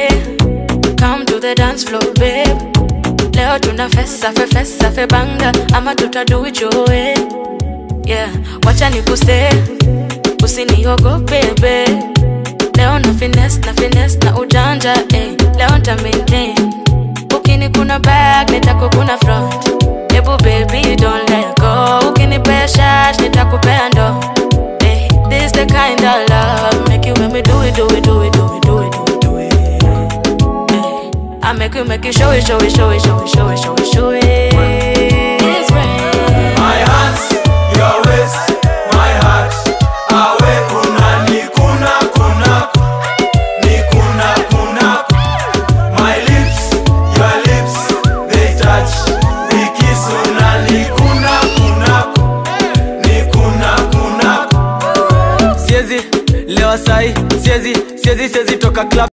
say come to the dance floor babe leo tuna fesa fe fesa fe banga ama tutadu it your way yeah wacha nikuse usiniogope babe leo na finesse na finesse na ujanja eh. leo nta maintain ukini kuna back nitakukuna front hebu baby don't let go ukinipea shash nitakupea ndo eh. this the kind of love make you make me do it do it do it do it do it do it do it eh. I make you make you show it show it show it show it show it show it show it It's rain. My hands, your waist, my heart. Awe kuna ni kuna kuna ni kuna kuna. My lips, your lips, they touch. We kiss una ni kuna kuna ni kuna kuna. siezi lewa sai siezi siezi siezi toka club